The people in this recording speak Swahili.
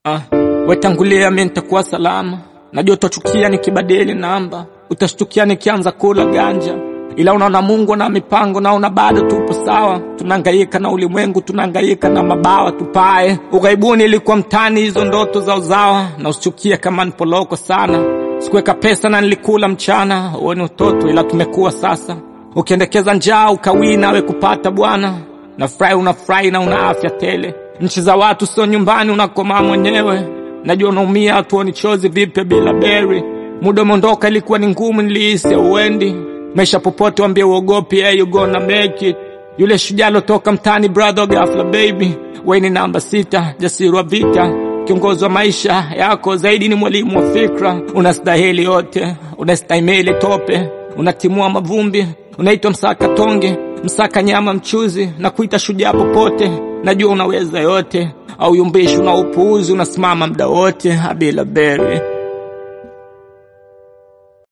Ah, wetangulia mi nitakuwa salama. Najua utachukia nikibadili namba, utashtukia nikianza kula ganja, ila unaona Mungu na mipango, naona bado tupo sawa. Tunahangaika na ulimwengu, tunahangaika na mabawa tupae. Ughaibuni ilikuwa mtani, hizo ndoto za uzawa, na usichukie kama nipoloko sana. Sikuweka pesa na nilikula mchana, huo ni utoto, ila tumekuwa sasa. Ukiendekeza njaa ukawii nawe kupata bwana, nafurahi unafurahi na una afya tele. Nchi za watu sio nyumbani, unakomaa mwenyewe. Najua unaumia, hatuoni chozi vipya bila beri. Muda umeondoka, ilikuwa ni ngumu, nilihisi uendi maisha popote, wambie uogopi, hey, you gonna make it. Yule shujaa lotoka mtani, brother ghafla baby, we ni namba sita, jasiri wa vita, kiongozi wa maisha yako, zaidi ni mwalimu wa fikra. Unastahili yote, unastahimili tope, unatimua mavumbi, unaitwa msaka tonge, msaka nyama mchuzi, na kuita shujaa popote. Najua unaweza yote, au yumbishi, una upuuzi, unasimama mda wote, abila beri